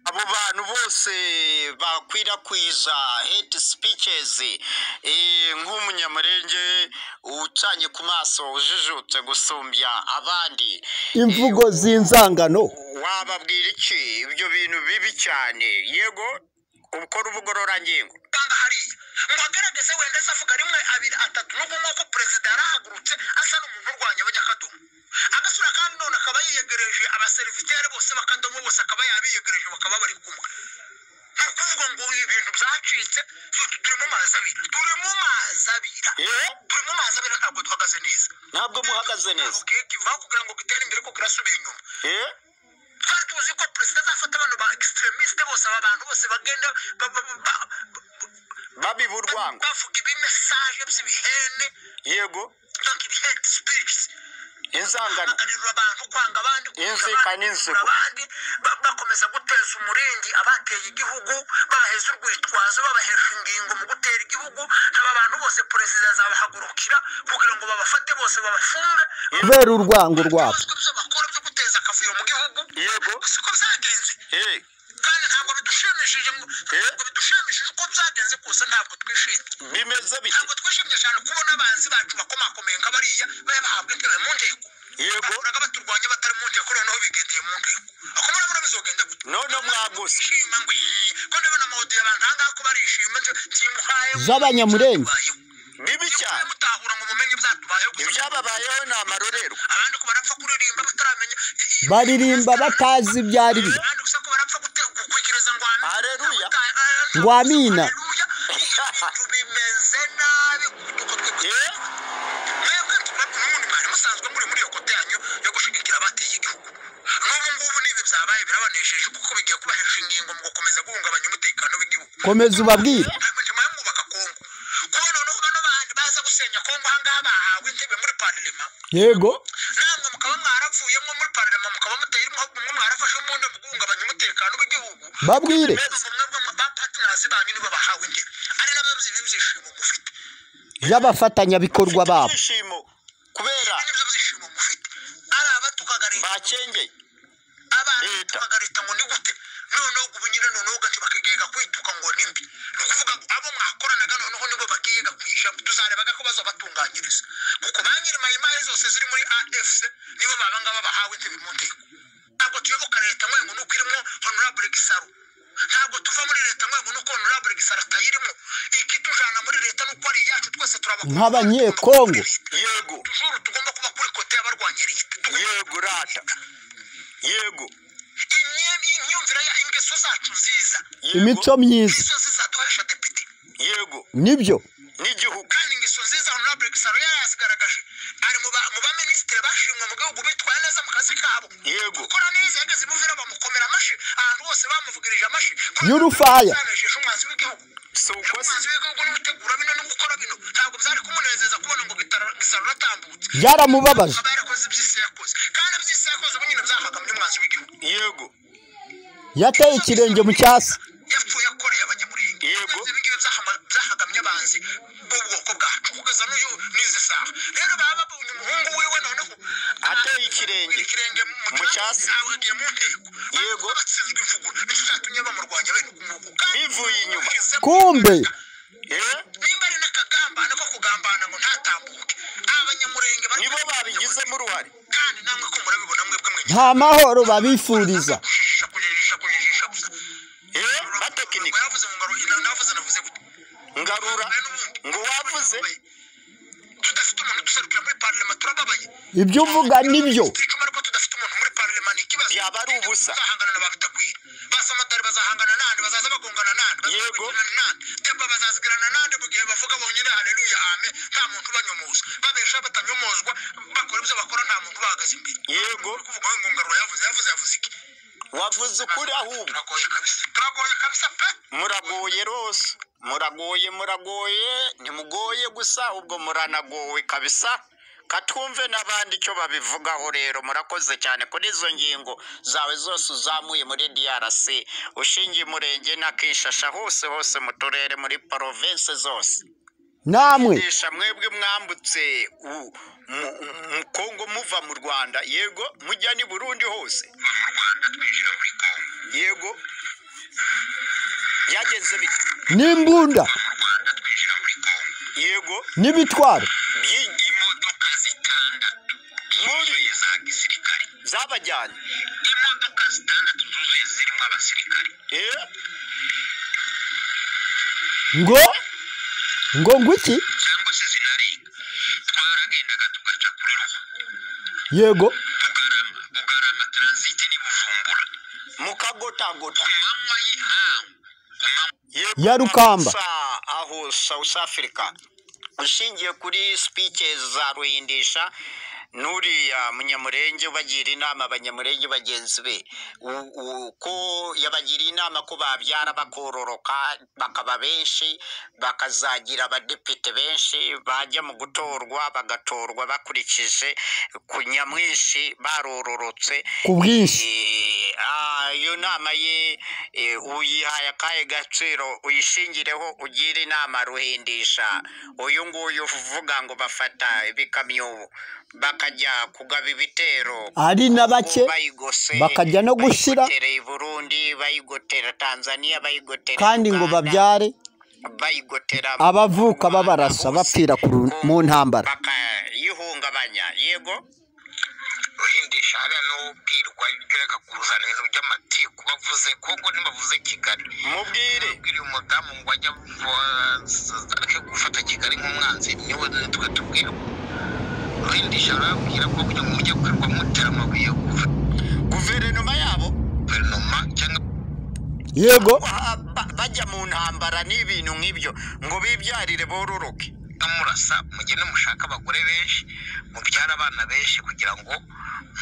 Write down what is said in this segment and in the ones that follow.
abantu bose bakwirakwiza hate speeches eh, nk'umunyamurenge ucanye ku maso ujijutse gusumbya abandi imvugo z'inzangano wababwira iki ibyo bintu bibi cyane yego ukora ubugororangingo usanga hariya ngo agaragaze wenda se avuga rimwe abiri atatu nubwo nk'uko perezida yarahagurutse asa n'umuntu urwanya abanyakadomo agasura kandi none akaba yiyegereje abaserivitere bose bakadomo bose akaba yabiyegereje bakaba bari kumwe ni ukuvuga ngo ibintu byacitse tu- turi mu mazi abira turi mu mazi abira Eh? turi mu mazi abira ntabwo duhagaze neza ntabwo muhagaze neza keke vuba kugira ngo gitere imbere ko kirasubiye inyuma eh? twari tuzi ko perezida azafata abantu ba extremiste bose aba bantu bose bagenda ba- ba- ba- ba- babiba urwango bavuga ibimesaje by'ibihene yego donc ibi hate speech inzangano baganirira abantu kwanga abandi Inzika n'inzigo. kugura abandi ba- bakomeza guteza umuringi abateye igihugu babaheza urwitwazo babahesha ingingo mu gutera igihugu aba bantu bose perezida azabahagurukira kugira ngo babafate bose babafunge kubera urwango rwabo babazwe ibyo bakora byo guteza akavuyo mu gihugu Yego. siko byagenze eh, kandi ntabwo bidushimishije ngo Eh? ntabwo bidushimishije uko byagenze kose ntabwo twishimye bimeze bite ntabwo twishimye cyane kubona abanzi bacu bakomakomeye nka bariya bari bahabwa intebe mu nteko Yego. bahoraga baturwanya batari mu nteko noneho bigendeye mu nteko ako murabona bizogenda gute None mwaguse. Ishima ngo "Ii, ko ndabona amawodi abantu aha ngaha ko barishima nje timuhaye Z'Abanyamurenge. bibi cyane mutahura ngo mumenye byatubayeho gusa ibyababayeho ni amarorerwa abandi ko barapfa kuririmba bataramenya baririmba batazi ibyo ari byo abandi gusa ko barapfa gute- gukwikiriza ngo amina Haleluya. Ngo amina. Haleluya. ibintu bimeze nabi kuko twebwe eh? mwebwe tuba- n'ubundi mwari musanzwe muri muri iyo kote yanyu yo gushigikira abateye igihugu n'ubu ngubu n'ibi byabaye birabanesheje kuko bigiye kubahesha ingingo mu gukomeza guhungabanya umutekano w'igihugu komeza ubabwire nyuma yo kubaka kongo kuba noneho bano bandi baza gusenya kongo aha ngaha bahawe intebe muri parlema yego namwe mukaba mwaravuyemo muri parlema mukaba muteye mwe mwarafashe umuntu mu guhungabanya umutekano w'igihugu babwire mwebwe bapatinazi banyu nibo bahawe intebe ari nabyo by'ibyishimo mufite y'abafatanyabikorwa babo ibyishimo kubera ibi nibyo byishimo mufite ari abatukagarira bakengeye abana Leta. bakarita ngo ni gute noneho ubu nyine noneho ugaca bakigega kwituka ngo ni mbi ni ukuvuga ngo abo mwakoranaga noneho nibo bagiye gakwisha tuzarebaga ko bazabatunganyiriza kuko ba nyiri mayimaye zose ziri muri afc nibo baba ngaba bahawe intebe mu nteko ntabwo tuyoboka leta mwengo nuko irimo honorable gisaro ntabwo tuva muri leta mwengo nuko honorable gisaro atayirimo ikitujana muri leta nuko ari iyacu twese turabakunda Nk'abanyekongo. yego tujuru tugomba kuba kuri kote y'abarwanya leta yego rata yego imyenda y'imyumvire ya ingeso zacu nziza yego, imico myiza ingeso zizaduhesha depite yego nibyo n'igihugu kandi ingeso nziza honorable gisaro yari yazigaragaje ari mu ba- mu baminisitiri bashimwe mu gihugu bitwaye neza mu kazi kabo Yego. gukora neza yageze imuvira bamukomera amashyi ahantu hose bamuvugirije amashyi Nyurufaya. yanejeje umwanzi w'igihugu si uko umwanzi w'igihugu n'ugutegura bino no gukora bino ntabwo byari kumunezeza kubona ngo Gitaro- gisaro ratambutse byaramubabaje akaba yarakoze iby'isi yakoze kandi iby'isi yakoze ubu nyine byahagamye umwanzi w'igihugu yego yateye ikirenge mu cyasi yapfuye akoreye abanyamurenge Yego. ibi ngibi byahama- byahagamye abanzi b'ubwoko bwacu kugeza n'uyu n'izi saha rero baba babonye umuhungu wiwe noneho ateye ikirenge ikirenge mu Mu cyasi cyasi. agiye mu nteko Yego. Baba batsinzwe imvuguru nicyo cyatumye bamurwanya bene ukunguku bivuye inyuma kumbe eh? nimba ari n'akagambane ko kugambana ngo ntatambuke abanyamurenge bari- nibo babigizemo uruhare kandi namwe ko murabibona mwebwe mwenye nta mahoro babifuriza kujijisha kujijisha kujijisha gusa eh? batekinika yavuze ngo ngaruhira navuze navuze gute ngarura ngo wavuze tudafite umuntu duserukira muri parlema turababaye ibyo uvuga nibyo icuma ariko tudafite umuntu muri parlema ni ikibazo Yaba ari ubusa. bazahangana na babitakwira basamatari bazahangana nande bazaza bagongana nande bazaza Yego. bagirana nande deba bazazigirana nande mu gihe bavuga bonyine haleluya ame nta muntu ubanyomoza babesha batanyomozwa bakora ibyo bakora nta muntu ubahagaze imbere yego kuvuga ngo ngarura yavuze yavuze yavuze iki wavuze ukuri ahubwo turagoye kabisa turagoye kabisa pe muragoye rwose muragoye muragoye ntimugoye gusa ubwo muranagowe kabisa katwumve n'abandi icyo babivugaho rero murakoze cyane kuri izo ngingo zawe zose uzamuye muri drc ushingiye umurenge na kishasha hose hose mu turere muri province zose namwe Nisha mwebwe mwambutse u- mu- mu kongo muva mu rwanda yego mujya ni burundi hose mu rwanda twinjira muri kongo yego byagenze bite n'imbunda mu rwanda twinjira muri kongo yego n'ibitwaro byi- imodoka zitandatu zuzuye za gisirikare zabajyanye imodoka zitandatu zuzuye zirimo abasirikare Eh, ngo ngo nguki cyangwa se zinarenga twaragendaga tugaca kuri ruhu yego bugarama bugarama taransite ni buvumbura mukagotagota ku manywa y'ihangu ku manywa Yego, Ya Rukamba. sa- aho south africa ushingiye kuri speeches za ruhindisha n'uriya munyamurenge ubagira inama abanyamurenge bagenzi be u- u- ko yabagiriye inama ko babyara bakororoka bakaba benshi bakazagira abadepite benshi bajya mu gutorwa bagatorwa bakurikije ku nyamwinshi barororotse ku bwinshi Eh, ah, iyo nama ye eh, uyihaye akahe gaciro uyishingireho ugire inama ruhindisha uyu nguyu uvuga ngo bafata ibikamyo bakajya kugaba ibitero ari na bake bayigose bakajya no gushira. bayigotera i burundi bayigotera tanzania bayigotera kandi ngo Uganda, babyare bayigotera abavuka mu Rwanda babarasa hose, bapfira ku ru- mu ntambara bakayihungabanya yego ruhindisha hariya n'ubwirwa ibyo yakakuzana ibintu by'amatiku bavuze kuko ntibavuze kigali mubwire ubwira uyu mudamu ngo ajya avuza- areke gufata kigali nk'umwanzi niwe nitwe tubwira ruhindisha arababwira ko kugira ngo mujye kwirirwa mutera amabuye guverinoma yabo guverinoma cyangwa yego Ba- ba- bajya mu ntambara n'ibintu nk'ibyo ngo bibyarire bororoke murasa mugende mushaka abagore benshi mubyara abana benshi kugira ngo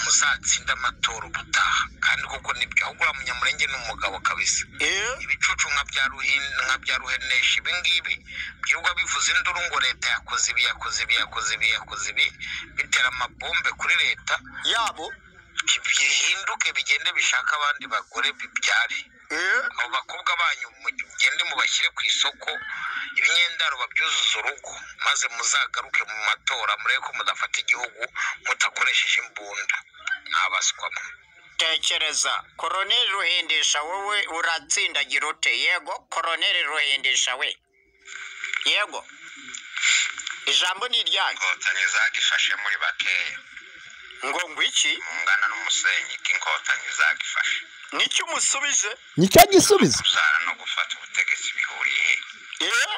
muzatsinde amatora ubutaha kandi kuko nibyo ahubwo uriya munyamurenge ni umugabo kabisa Eh, ibicucu nka bya ruhin- nka bya ruhenesha ibi ngibi birirwa bivuza induru ngo leta yakoze ibi yakoze ibi yakoze ibi yakoze ibi bitera amabombe kuri leta yabo bihinduke bigende bishaka abandi bagore bibyare Eh, abo bakobwa banyu mugende mubashyire ku isoko imyendaro babyuzuza urugo maze muzagaruke mu matora murebe ko mudafata igihugu mudakoresheje imbunda ntabaswamo tekereza koroneri ruhindisha wowe uratsindagira ute yego koroneri ruhindisha we yego ijambo ni iryanyu inkotanyi zagifashe muri bakeya ngo ngo iki mungana n'umusenyi k'inkotanyi zagifashe nicyo umusubije nicyo gisubizo kuzara no gufata ubutegetsi bihuriye he Eh,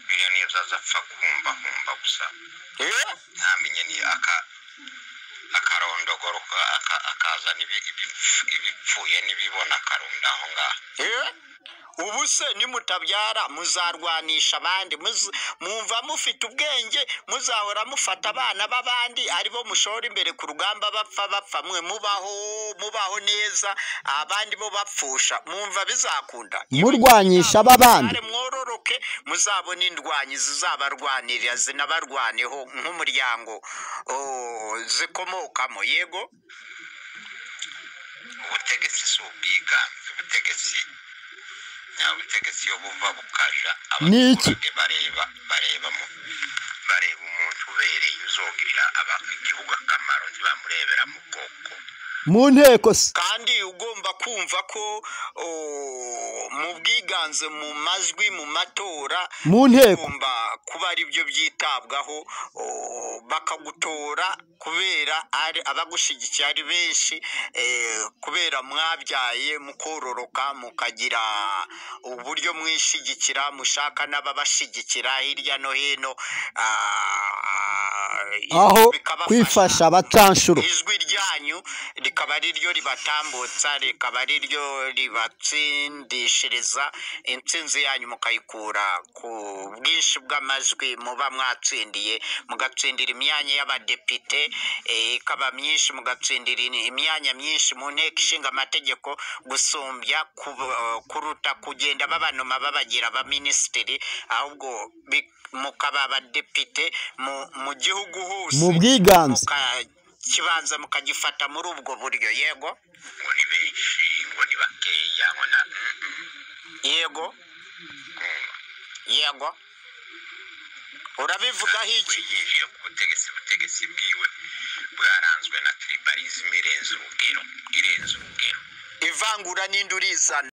biriya nibyo azapfa guhumbahumba gusa eh, ntamenye ni aka akarondogoro ka- aka- akazana ibi- ibipf- ibipfuye n'ibibona akarunda aho ngaho eh. ubu se nimutabyara muzarwanisha abandi muz- mwumva mufite ubwenge muzahora mufata abana b'abandi aribo mushora imbere ku rugamba bapfa bapfa mwe mubaho mubaho neza abandi bo bapfusha mwumva bizakunda Murwanyisha aba bandi. Muzare mwororoke muzabona indwanyi zizabarwanirira zinabarwaneho nk'umuryango oh, zikomokamo yego ubutegetsi si ubwiganze ubutegetsi nta butegetsi iyo buva bukaja Ni iki? abaturage bareba bareba mu- bareba umuntu ubereye uzogirira aba- igihugu akamaro ntibamurebera mu bwoko mu nteko se kandi ugomba kumva ko o, mu bwiganze mu majwi mu matora mu nteko ugomba kuba ari byo byitabwaho o, bakagutora kubera ari abagushyigikiye ari benshi eh, kubera mwabyaye mukororoka mukagira uburyo mwishyigikira mushaka n'ababashyigikira hirya no hino ah, aho bikabafasha kwifasha abacanshuro ijwi ryanyu rikaba ari ryo ribatambutsa rikaba ari ryo ribatsindishiriza intsinzi yanyu mukayikura ku bwinshi bw'amajwi muba mwatsindiye mugatsindira imyanya y'abadepite eh, ikaba myinshi mugatsindira in- imyanya myinshi mu nteko ishinga amategeko gusumbya ku- kuruta kugenda babanuma babagira abaminisitiri ahubwo bi- mukaba abadepite mu, mu gihugu hose mu bwiganze kibanza mukagifata muri ubwo buryo yego ngo ni benshi ngo ni bakeya ngo na Mm, mm. yego Kumva. yego urabivugaho iki winjiye ku butegetsi ubutegetsi bwiwe bwaranzwe na tribalism irenze urugero irenze urugero ivangura n'indi urizana